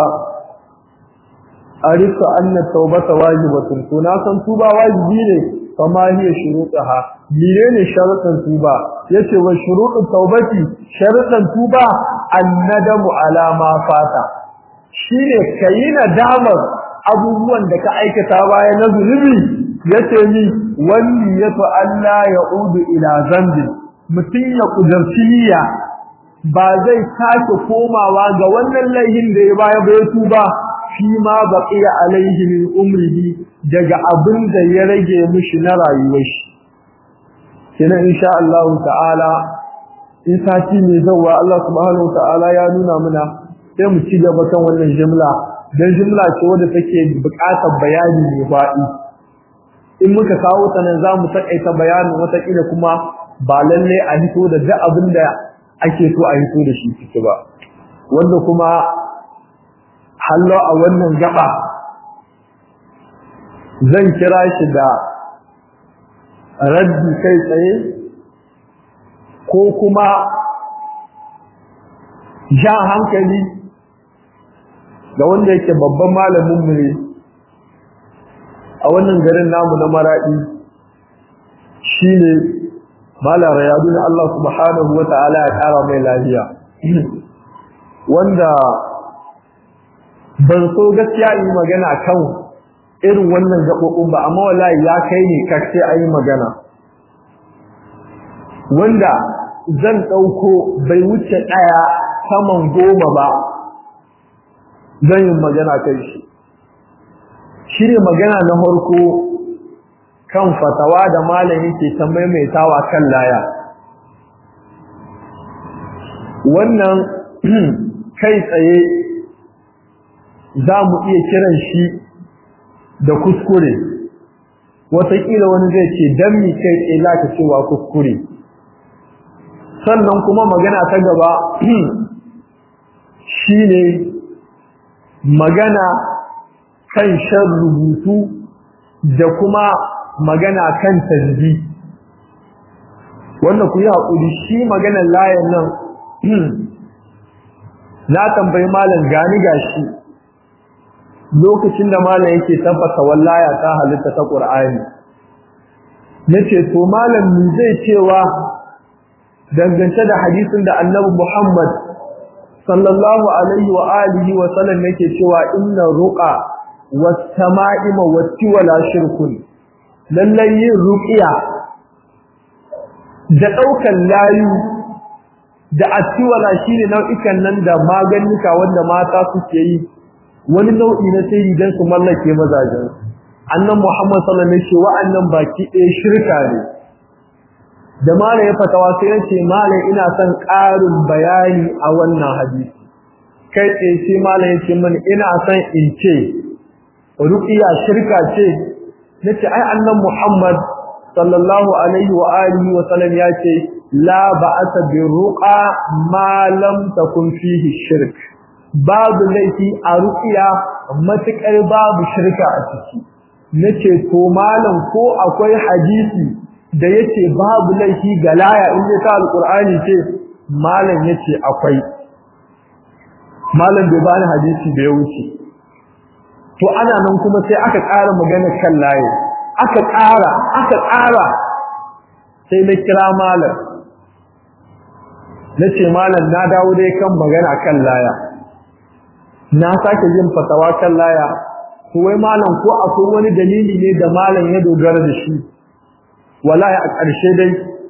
arisa anna tawbata wajibatun to na san tuba wajibi ne kama hiya shurutaha menene sharuɗan tuba yace wa shuruɗu tawbati sharuɗan tuba annadamu ala ma fata shine kayi nadamar abubuwan da ka aikata baya na zunubi yace ni wani yato Allah ya udu ila zambi mutun ya kudurci niyya ba zai sake komawa ga wannan laihin da ya baya bai tuba fi ma baqiya alaihi min umrihi daga abin da ya rage mishi na rayuwar shi kenan insha Allah ta'ala in sati mai zawa Allah subhanahu ta'ala ya nuna mana sai mu ci gaba kan wannan jumla dan jumla ce wadda take buƙatar bayani mai faɗi in muka kawo ta nan zamu takaita bayanin wata kila kuma ba lalle a hito da duk abin da ake so a hito da shi ciki ba wanda kuma hallo a wannan gaba zan kira shi da raddi kai tsaye ko kuma jan hankali ga wanda yake babban malamin mu ne a wannan garin namu na maradi shine malam rayadu na Allah subhanahu wata'ala ya kara mai lafiya wanda ban so gaskiya yi magana kan irin wannan gaɓoɓin ba amma wallahi ya kai ne kace a yi magana wanda zan ɗauko bai wuce ɗaya saman goma ba zan yi magana kai shi shi ne magana na farko kan fatawa da malami ke ta maimaitawa kan laya wannan kai tsaye za mu iya kiran shi da kuskure wataƙila wani zai ce don mi kai tsaye za ka cewa kuskure sannan kuma magana ta gaba shi ne magana kan shan rubutu da kuma magana kan tasbi wanda ku yi haƙuri shi maganar layan nan na tambayi malam gani gashi lokacin da malam yake tabbata wallaya ta halitta ta Qur'ani nace to malam ni zai cewa dangance da hadisin da Annabi Muhammad sallallahu alaihi wa alihi wa sallam yake cewa inna ruqa was sama'ima wati wala shirkun lallai yin ruqiya da daukan layu da atiwala shine nau'ikan nan da maganika wanda mata suke yi wani nau'i na sai dan su mallake mazajen annan Muhammad sallallahu alaihi wasallam wa'annan baki ɗaya shirka ne da malam ya fatawa sai ya ce malam ina son ƙarin bayani a wannan hadisi kai tsaye sai malam ya ce mani ina son in ce ruqiya shirka ce nace ai annan Muhammad sallallahu alaihi wa alihi wa sallam ya ce la ba'asa bi ruqa ma lam takun fihi shirk babu laifi a ruqiya matukar babu shirka a ciki nace to malam ko akwai hadisi da yace babu laifi ga laya in ta alqur'ani ce malam yace akwai malam bai bani hadisi da ya wuce to ana nan kuma sai aka ƙara magana kan laye aka ƙara aka ƙara sai na kira malam na ce malam na dawo dai kan magana kan laya na sake yin fatawa kan laya to wai malam ko akwai wani dalili ne da malam ya dogara da shi wallahi a ƙarshe dai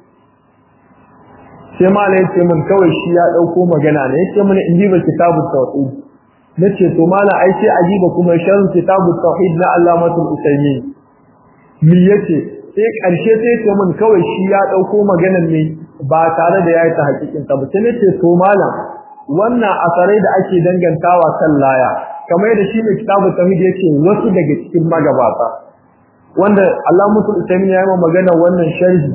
sai malam ya ce min kawai shi ya ɗauko magana ne ya ce min in ji ba kitabu tawhid nace to mala ai sai ajiba kuma sharh kitab tauhid na Allamatul Usaymin mi yace sai karshe sai ce mun kawai shi ya dauko maganar ne ba tare da yayi ta hakikin ta ba sai nace to mala wannan asarai da ake dangantawa kan laya kamar da shi ne kitab tauhid yace wasu daga cikin magabata wanda Allamatul Usaymin ya yi magana wannan sharhi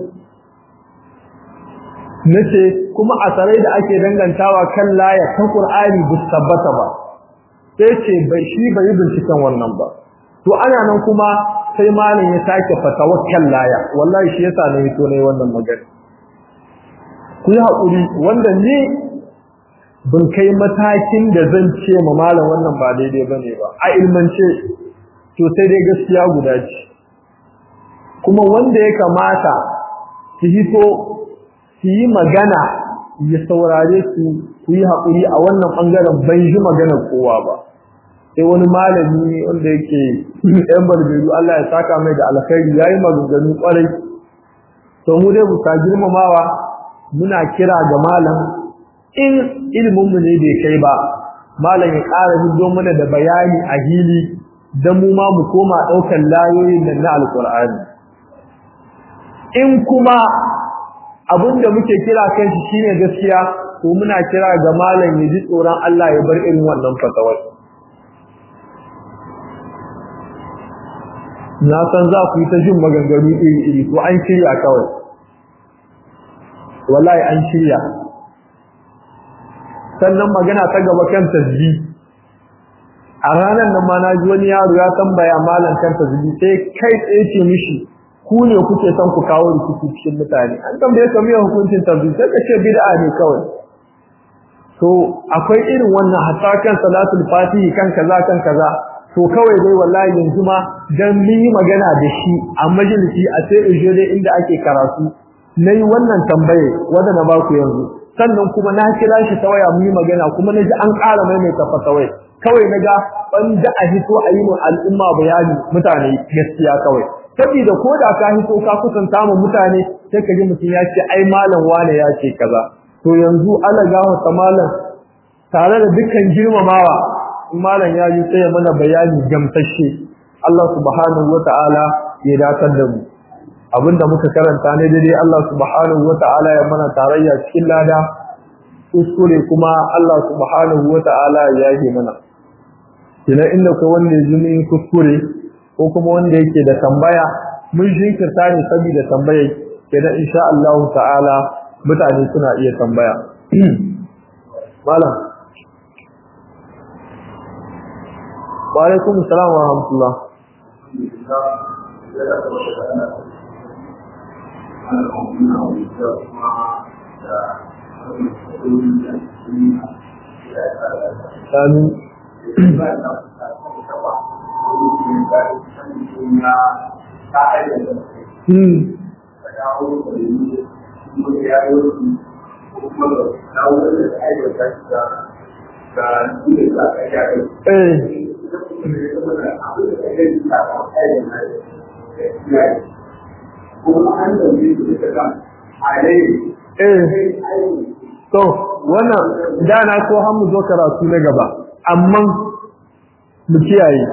nace kuma asarai da ake dangantawa kan laya ta Qur'ani bu tabbata ba sai ce bai shi bai yi binciken wannan ba to ana nan kuma sai malam ya sake fatawakkal laya wallahi shi yasa ne to ne wannan magana ku yi hakuri wanda ni bin kai matakin da zan ce ma malam wannan ba daidai bane ba a ilmance to sai dai gaskiya guda ce kuma wanda ya kamata su hito su yi magana ya saurare su ku yi haƙuri a wannan ɓangaren ban ji maganar kowa ba sai wani malami wanda yake ɗan barberu Allah ya saka mai da alkhairi ya yi maganganu ƙwarai to mu dai buka girmamawa muna kira ga malam in iliminmu ne bai kai ba malam ya ƙara hido mana da bayani a hili don mu ma mu koma ɗaukar layoyin nan na alƙur'ani in kuma abin da muke kira kan shi shine gaskiya to muna kira ga malam ya ji tsoron Allah ya bar irin wannan fatawar na san za ku yi ta jin maganganu iri-iri to an shirya kawai wallahi an shirya sannan magana ta gaba kan tasbi a ranar nan ma na ji wani yaro ya tambaya malam kan tasbi sai kai tsaye ce mishi ku ne kuke son ku kawo rikici cikin mutane an tambaye ka miyan hukuncin tasbi sai ka ce bid'a ne kawai to akwai irin wannan hatta kan salatul fatihi kan kaza kan kaza to kawai dai wallahi yanzu ma dan mun yi magana da shi a majalisi a sai in dai inda ake karatu nayi wannan tambaye wanda na baku yanzu sannan kuma na kira shi ta waya mun yi magana kuma naji an ƙara maimaita fatawai kawai naga ban da a hito a yi mu al'umma bayani mutane gaskiya kawai saboda ko da ka hito ka kusanta mu mutane sai ka ji mutum ya ce ai malam wane ya ce kaza to yanzu Allah gawa ta malam tare da dukkan girmamawa malam ya yi sai mana bayani gamsashe Allah subhanahu wata'ala ya datar da mu abinda muka karanta ne dai Allah subhanahu wata'ala ya mana tarayya cikin lada kuskure kuma Allah subhanahu wata'ala ya yi mana kina inda ko wanda ya jini kuskure ko kuma wanda yake da tambaya mun jinkirta ne saboda tambayar kenan insha Allah ta'ala mutane suna iya tambaya malam wa alaikum assalam wa rahmatullah Amin. Hmm. to wannan da na so har mu zo karatu na gaba amma mu kiyaye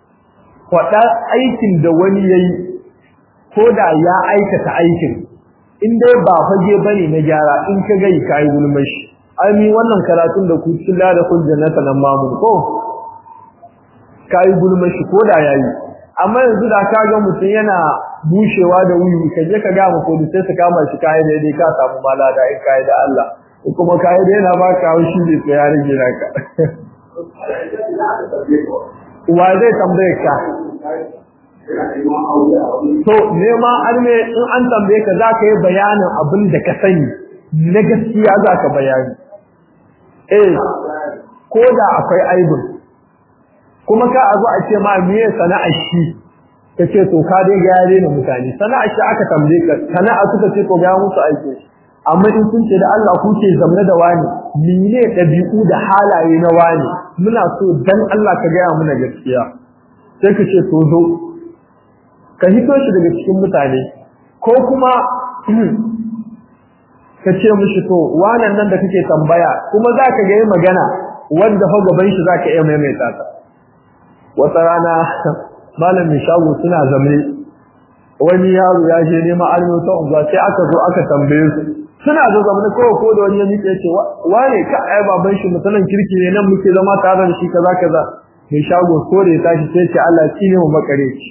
faɗa aikin da wani yayi ko da ya aikata aikin in dai ba fage bane na gyara in ka gai kai gulmashi ai mi wannan karatun da ku killa da kun jannata nan mamun ko kai gulmashi ko da yayi amma yanzu da ka ga mutum yana bushewa da wuyu ka je ka ga mu ko sai su kama shi kai da dai ka samu malada in kai da Allah kuma kai da yana baka haushi ne sai ya rage naka wa zai tambaye ka to nema arme in an tambaye ka zaka yi bayanin abin da ka sani na gaskiya zaka bayani eh ko da akwai aibin kuma ka a zo a ce ma miye sana'ar shi kace to ka dai ga yare ne mutane sana'ar shi aka tambaye ka sana'a suka ce to ga musu aiki amma in sun ce da Allah ku ce zamna da wani mene dabi'u da halaye na wani muna so dan Allah ka ga muna gaskiya sai ka ce to zo ka hito shi daga cikin mutane ko kuma ka ce mishi to wannan nan da kake tambaya kuma za ka ga yi magana wanda fa gaban shi za ka iya maimaita ta wata rana malamin shago suna zamne wani yaro ya je neman almi ta unguwa sai aka zo aka tambaye su suna zo zamne kawai ko da wani ya miƙe ce wane ka ai baban shi mutanen kirki ne nan muke zama tare da shi kaza kaza mai shago ko da ya tashi sai ce Allah shi ne mu makare shi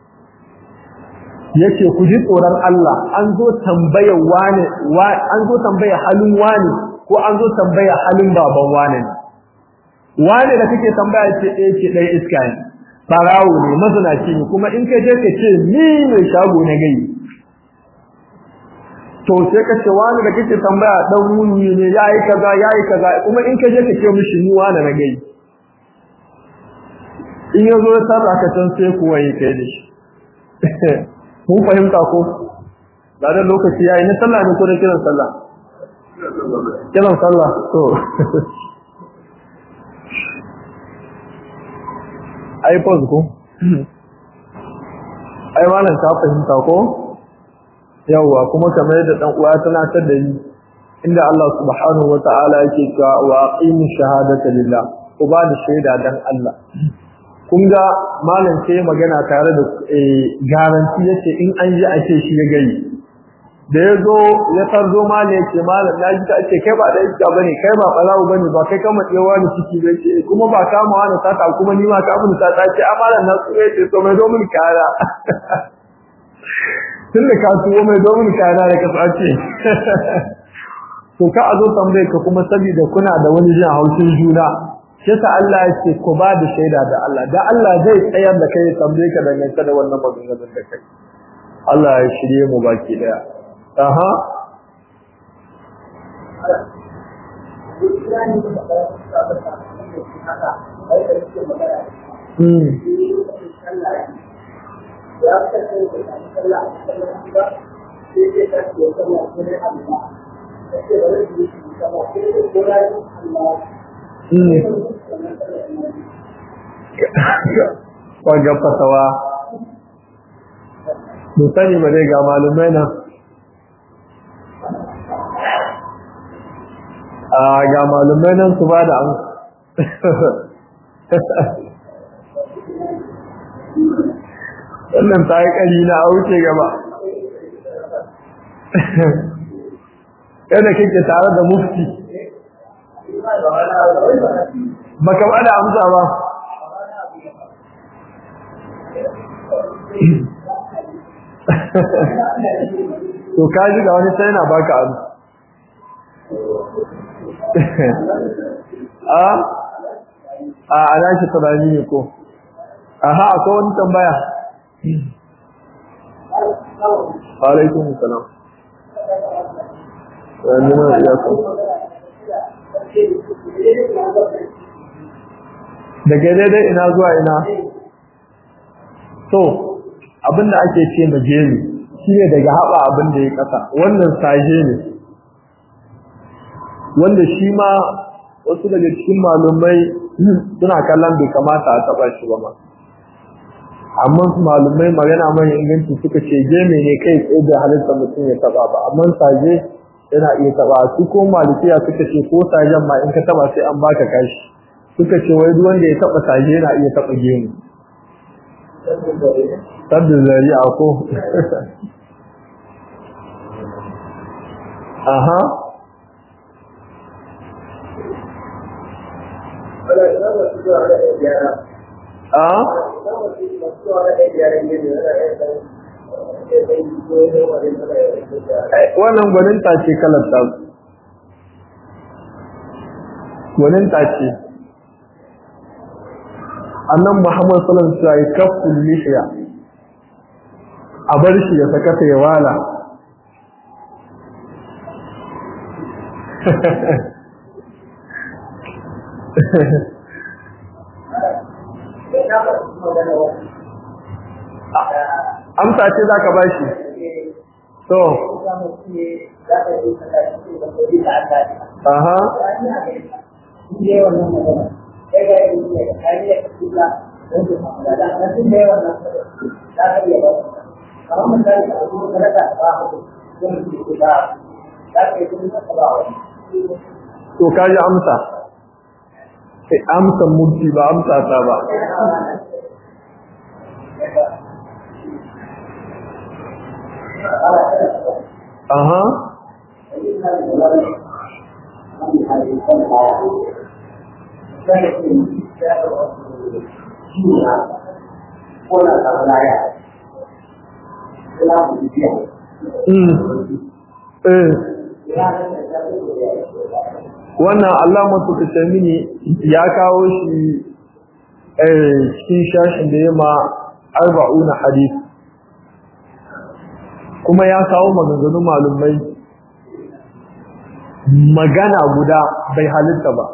yace ku ji tsoron Allah an zo tambaya wane an zo tambaya halin wane ko an zo tambaya halin baban wane wane da kake tambaya ce eh ce dai iska ne farawo ne mazinaci ne kuma in ka je ka ce ni ne shago na gai to sai ka ce wani da kake tambaya dan wuni ne yayi kaza yayi kaza kuma in ka je ka ce mishi ni wani na gai in yazo ya sarra ka can sai kuwa yi kai da shi mun fahimta ko ba da lokaci yayi na sallah ne ko da kiran sallah kiran sallah to ai pause ko ai malam ka fahimta ko yawa kuma kamar yadda dan uwa tana ta da ni inda Allah subhanahu wataala yake cewa wa aqimu shahadata lillah ku ba da shaida dan Allah kun ga malam sai magana tare da garanti yace in an ji a ce shi ya gari da ya zo ya tarzo malam yace malam na ji ka ce kai ba da iska bane kai ba balawu bane ba kai kama tsewa ni ciki ba ce kuma ba kama wani sata kuma ni ma ka mun sata ce a malam na tsuwe ce to mai domin kara tun da ka tuwo mai domin kara da kasa ce to ka a zo tambaye ka kuma saboda kuna da wani jin haushin juna shi sa Allah ya ce ku ba da shaida da Allah da Allah zai tsayar da kai tambaye ka dangance da wannan maganganun da kai Allah ya shirye mu baki daya aha Hmm. Kwaga fasawa, musani ba zai ga malumai nan. A ga malumai nan su ba da an. Wannan ta yi ƙari na a wuce gaba. Yadda kake tare da mufti. baka ba da amsa ba to ka ji ga wani sai yana baka amsa a a ana shi tunani ne ko aha akwai wani tambaya alaikum salam wani na iya ko daga daidai ina zuwa ina to abinda ake ce majeri shine daga haɓa abinda ya ƙasa wannan saje ne wanda shi ma wasu daga cikin malumai suna kallon bai kamata a taɓa shi ba ma amma malumai magana mai inganci suka ce geme ne kai tsaye da halitta mutum ya taɓa ba amma saje yana iya taba su ko malikiya suka ce ko sajen ma in ka taba sai an baka kashi suka ce wai duk wanda ya taba saje yana iya taba gemu sabbin zari'a ko aha a wannan gwaninta ce kalar ta gwaninta ce annan muhammad sallallahu alaihi wasallam ya kafin lishiya a bar shi ya saka ya wala amsa ce za ka ba shi to aha to kaji amsa sai amsa murti ba amsa ta ba aha wannan Allah matuka mini ya kawo shi cikin shashin da ya ma arba'una hadith kuma ya kawo maganganun malumai magana guda bai halitta ba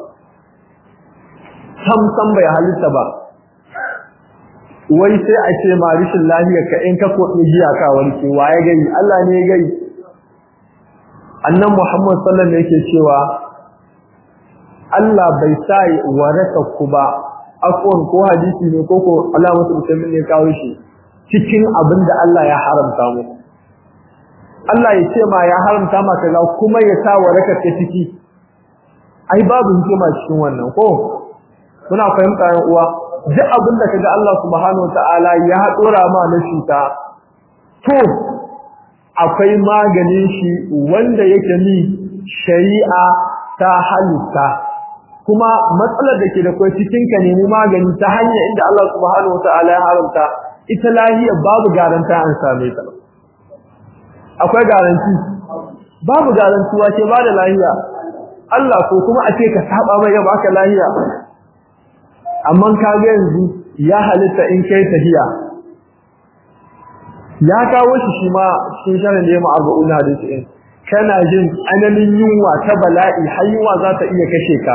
sam sam bai halitta ba wai sai a ce ma rishin lafiya ka in ka koɗi jiya ka warke wa ya gai Allah ne ya gai annan Muhammad sallallahu alaihi yake cewa Allah bai sa waraka ku ba afwan ko hadisi ne ko ko Allah musu musulmin ne kawo shi cikin abin da Allah ya haramta mu Allah ya ce ma ya haramta ma kaza kuma ya sa waraka ta ciki ai babu hikima cikin wannan ko muna fahimta yan uwa duk abin da kaga Allah subhanahu wataala ya dora ma na cuta to akwai maganin shi wanda yake ni shari'a ta halitta kuma matsalar da ke da kai cikin ka nemi magani ta hanyar inda Allah subhanahu wataala ya haramta ita lahiya babu garanta an same ta akwai garanti babu garantuwa ce ba da lahiya Allah ko kuma a ce ka saba mai ga baka lahiya amma ka ga yanzu ya halitta in kai tahiya ya kawo shi shi ma cikin sharin da ya ma'arba'una hadisi in kana jin tsananin yunwa ta bala'i har yunwa za ta iya kashe ka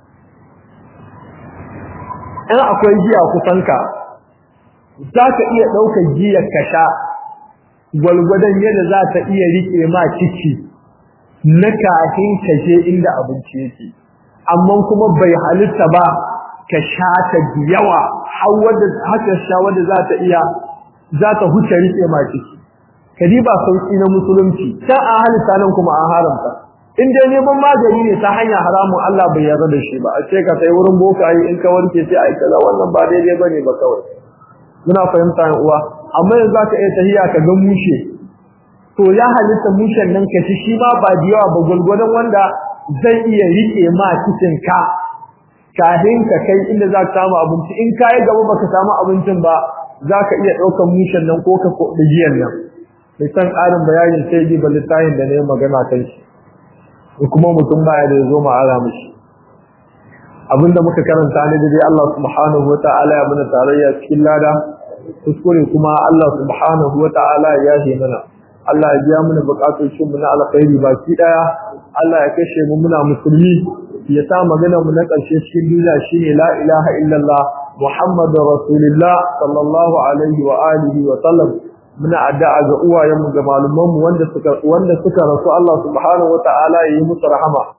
in akwai giya kusanka za ka iya ɗaukar giyar ka sha gwalgwadon yadda za ta iya riƙe ma ciki na kafin ka je inda abinci yake amma kuma bai halitta ba ka sha ta yawa har wadda haka sha wadda za ta iya za ta huce riƙe ma ciki kadi ba sauki na musulunci ta a halitta nan kuma an haramta in dai neman magani ne ta hanya haramun Allah bai yarda da shi ba a ce ka sai wurin bokaye in ka warke sai a yi kaza wannan ba daidai bane ba kawai muna fahimta yan uwa amma yanzu zaka iya tahiya ka ga mushe to ya halitta mushen nan ka ci shi ma ba da yawa ba gulgulun wanda zai iya rike ma cikin ka kafin ka kai inda za ka samu abinci in ka yi gaba baka samu abincin ba za ka iya ɗaukar mushen nan ko ka koɗi giyan nan mai san ƙarin bayanin sai ji littafin da na yi magana kan shi da kuma mutum baya da ya zo ma'ara mishi abinda muka karanta ne da dai Allah subhanahu wa ta'ala ya mana tarayya cikin lada kuskure kuma Allah subhanahu wa ta'ala ya yi mana Allah ya biya mana bukatun mu na alkhairi baki daya Allah ya kashe mu muna musulmi ya sa magana mu na karshe cikin duniya shine la ilaha illallah muhammadur rasulullah sallallahu alaihi wa alihi wa sallam muna addu'a ga uwayenmu ga malumanmu wanda suka wanda suka rasu Allah subhanahu wa ta'ala ya yi musu rahama